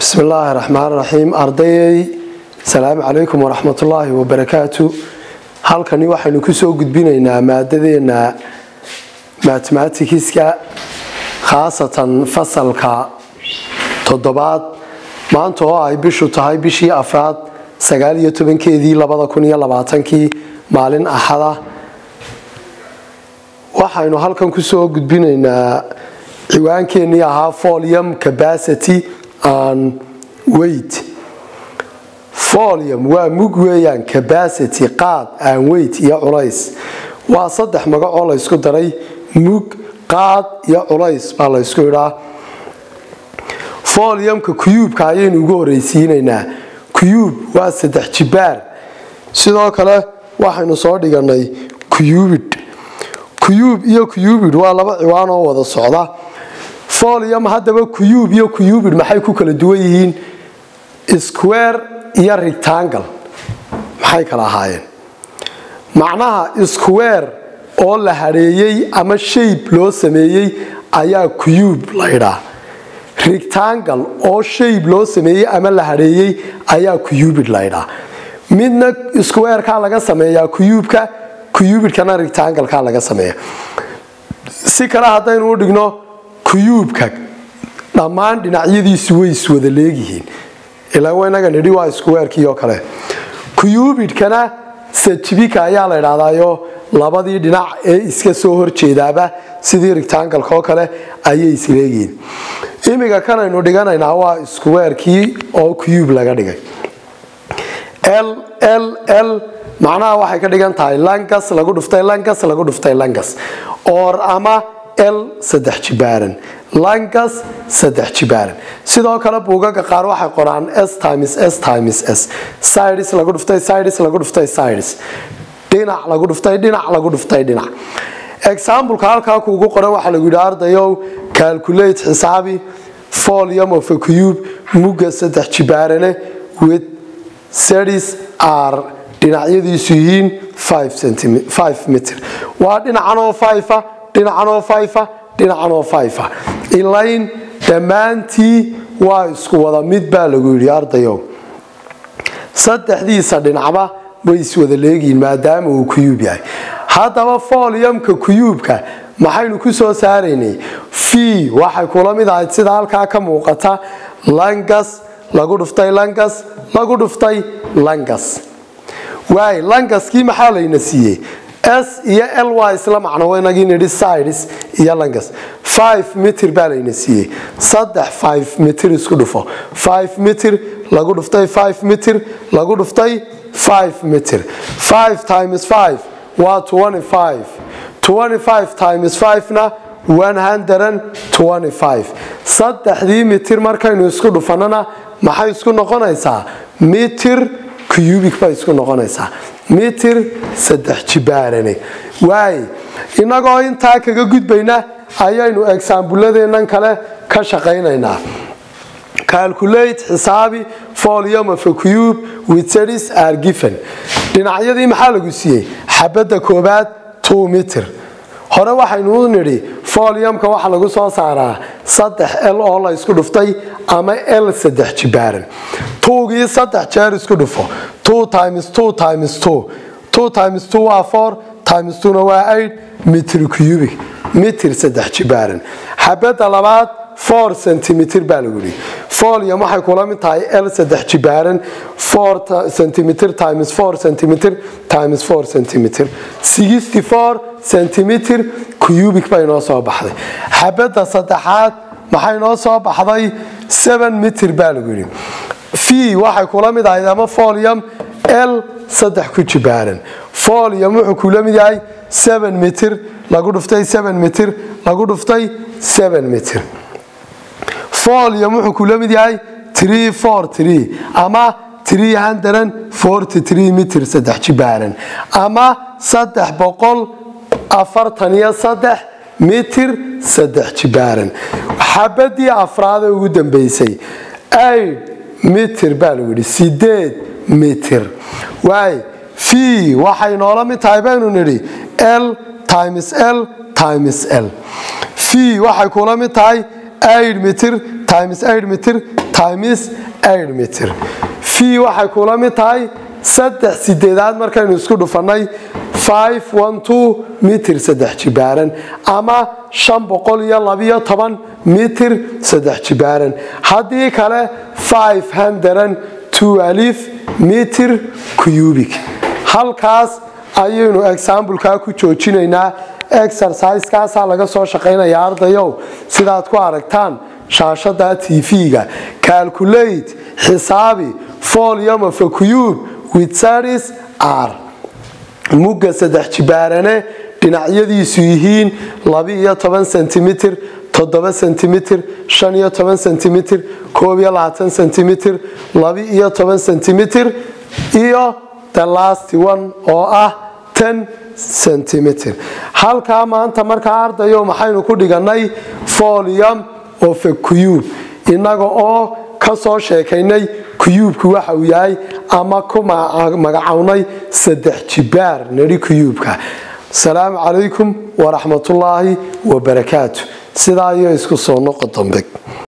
bismi illaahi raxmaan raxiim ardayay asalaamu calaykum waraxmatullaahi wabarakaatu halkani waxaynu kusoo gudbinaynaa maadadeena mathematikiska khaasatan fasalka toddobaad maanta oo ay bishu tahay bishii afraad sagaal iyo tobankeedii labada kun iyo labaatankii maalin axada waxaynu halkan kusoo gudbinaynaa ciwaankeenii ahaa folium capacity and weight folium waa mug weeyaan capacity qaad aan weight iyo culays waa saddex magacoo laysku daray mug qaad iyo culays baa laysku idhaa foliumka kuyuubka ayaynu ugu horeysiinaynaa kuyuub waa saddex jibaar sidoo kale waxaynu soo dhiganay kuyubid kuyuub iyo kuyubid waa laba ciwaan oo wada socda folium haddaba kuyuub iyo kuyubid maxay ku kala duwan yihiin square iyo rectangle maxay kala ahaayeen macnaha square oo la hadheeyey ama shape loo sameeyey ayaa kuyuub la ydhaa rectangle oo shape loo sameeyey ama la hadheeyey ayaa kuyubid la ydhaa midna squareka laga sameeyaa kuyuubka kuyubidkana rectangleka laga sameeya si kale haddaynu u dhigno kuyuubka dhammaan dhinacyadiisu way iswada leegyihiin ilaa inaga nidhi waa squarkii oo kale kuyubidkana sajibika ayaa la idhahdaayo labadii dhinac ee iska soo horjeedaaba sidii rectangleka oo kale ayay isleegihiin imiga kanaynu dhiganaynaa waa squarkii oo cube laga dhigay l l l macnaha waxay ka dhigan tahay langas lagu dhuftay langas lagu dhuftay langas or ama l saddex jibaaran langas saddex jibaaran sidoo kale buugaga qaar waxay qoraan s times s times s sides lagu dhuftay sides lagu dhuftay sides dhinac lagu dhuftay dhinac lagu dhuftay dhinac exampleka halkaa kuugu qoran waxaa lagu yidhi ardayow calculate xisaabi folium of a cube mugga saddex jibaarane with sedis are dhinacyadiisu yihiin mitr waa dhinacanoo fifa dhinacanoo fifa dhinacanoo fifa ilayn dhammaantii waa isku wada mid baa lagu yidhi ardayow saddexdiisa dhinacba way iswada leegihiin maadaama uu kuyuub yahay haddaba foliumka kuyuubka maxaynu ku soo saaraynay fii waxay kula mid ahayd sida halkaa ka muuqata langas lagu dhuftay langas lagu dhuftay langas waay langaskii maxaa layna siiyey s iyo l waa isla macno inagii nidhi sides iyo langas five mitr baa layna siiyey saddex five mitr isku dhufo five mitr lagu dhuftay five mitr lagu dhuftay five mitr five times five waa twenty five twenty five times five-na one hundred and twenty five saddexdii mitir markaynu isku dhufanana maxay isku noqonaysaa mitir cubic bay isku noqonaysaa mitir saddex jibaarane waay innagoo intaa kaga gudbayna ayaynu exaambuladeennan kale ka shaqaynaynaa calculate xisaabi folium of a cube with sedis are given dhinacyadii maxaa lagu siiyey xabadda koobaad two mitr hore waxaynu nidhi foliumka waxaa lagu soo saaraa saddex l oo la isku dhuftay ama l saddex jibaaran tuugii saddex jeer isku dhufo two times two times two two times two waa four times twona waa eight mitr cubic mitr saddex jibaaran xabadda labaad four centimitr baa lagu yidhi folium waxay kula mid tahay l saddex jibaaran four centimitr times four centimitr times four centimitr sixty four centimitr cubic bay noo soo baxday xabadda saddexaad maxay noo soo baxday seven mitr baa lagu yidhi fii waxay kula mid ahayd ama folium l saddex ku jibaaran folium wuxuu kula mid yahay seven mitr lagu dhuftay seven mitr lagu dhuftay seven mitr folium wuxuu kula mid yahay tree four tree ama tree hundred forty three mitr saddex jibaaran ama saddex boqol afartan iyo saddex mitir saddex jibaaran xabadii afraadee ugu dambeysay aid mitir baa lagu yidhi sideed mitir waay fii waxay noola mid tahay baynu nidhi l times l times l fii waxay kula mid tahay aid mitir times aid mitir times eight mitir v waxay kula mid tahay saddex sideedaad markaynu isku dhufannay five one two mitir saddex jibaaran ama shan boqol iyo labiyo toban mitir saddex jibaaran haddii kale five hundred two alif mitir cubik halkaas ayaynu exambleka ku joojinaynaa exerciseskaasaa laga soo shaqaynaya ardayow sidaad ku aragtaan shaashada tv-ga calculate xisaabi volume of a cube with satis r mugga saddex jibaarane dhinacyadiisu yihiin laba-iyo toban sentimitir toddoba sentimitir shan iyo toban sentimitir koob iyo labaatan sentimitir laba-iyo toban sentimitir iyo the last one oo ah ten centimitr halkaa maanta markaa ardayo maxaynu ku dhiganay folium of a cube innaga oo ka soo sheekaynay kuyuubku waxa uu yahay ama ku magacownay saddex jibaar nidhi kuyuubka asalaamu calaykum waraxmatullaahi wabarakaatu sidaa iyo isku soo noqo dambe